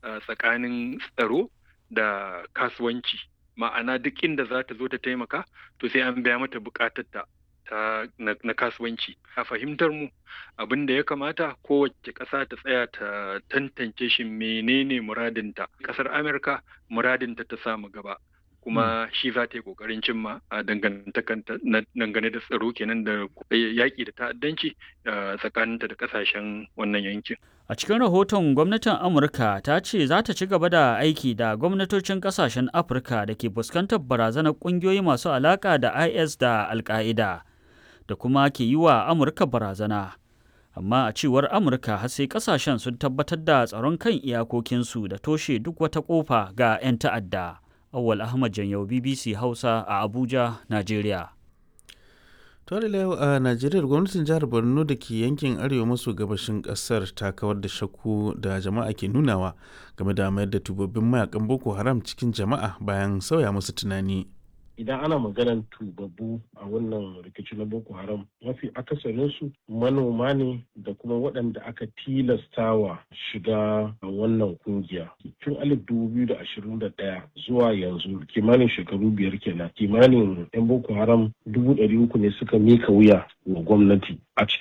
tsakanin tsaro da kasuwanci ma'ana duk inda za ta zo ta taimaka to sai an biya mata bukatarta ta na, kasuwanci a fahimtar mu abin da ya kamata kowace ƙasa ta tsaya ta tantance shi menene muradinta ƙasar amurka muradinta ta samu gaba kuma shi za ta yi ƙoƙarin cimma a dangane da tsaro kenan da yaƙi da ta'addanci tsakaninta da ƙasashen wannan yankin A cikin rahoton gwamnatin Amurka ta ce za ta ci gaba da aiki da gwamnatocin kasashen Afirka da ke fuskantar barazanar ƙungiyoyi masu alaƙa da IS da Al-Qaida da kuma ke yi wa Amurka barazana. Amma a cewar Amurka har sai kasashen sun tabbatar da tsaron kan iyakokinsu da toshe duk wata ƙofa ga 'yan ta'adda. Awwal Ahmad Janyau BBC Hausa a Abuja, Najeriya. Tore yau a Najeriya gwamnatin jihar Borno da ke yankin arewa maso gabashin kasar ta kawar da shakku da jama'a ke nunawa game da mayar da tubabbin mayakan Boko Haram cikin jama'a bayan sauya musu tunani. Idan ana maganar tubabbu a wannan rikici na Boko Haram mafi akasarinsu manoma ne da kuma waɗanda aka tilastawa shiga wannan kungiya. Tun alif dubu biyu da ashirin da ɗaya zuwa yanzu kimanin shekaru biyar kenan kimanin 'yan Boko Haram dubu ɗari uku ne suka mika wuya wa gwamnati. A